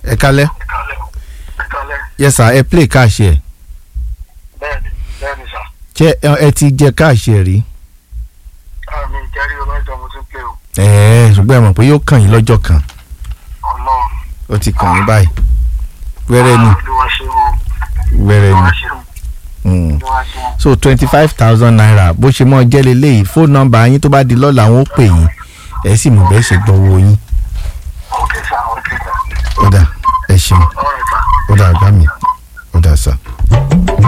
ẹ kálẹ́ ìkàlẹ̀ yes sir ẹ play káàṣì ẹ̀ bẹ́ẹ̀ni bẹ́ẹ̀ni sà ṣé ẹ ẹ ti jẹ káàṣì ẹ̀ rí àmì ìjẹ́rí ọlọ́jọ́ mo ti ń pè ó ẹ̀ẹ́ ṣùgbọ́n ẹ mọ̀ pé yóò kàn yín lọ́jọ́ kan ọlọ́run ó ti kàn yín báyìí wẹ́rẹ́ ni olúwa ṣe o wẹ́rẹ́ ni olúwa ṣe o Mm. olúwa ṣe o so twenty five thousand naira bó ṣe mọ́ jẹ́ leléyìí fóònù nọ́mbà yín tó bá di lọ́la wọn ó pè yín ẹ sì mọ̀ bẹ́ẹ̀ ṣe gbọ́wọ́ yín ok sà ok sà ó dà ẹ ṣeun all right sà. ó dà ọ̀gá mi ó dà sà.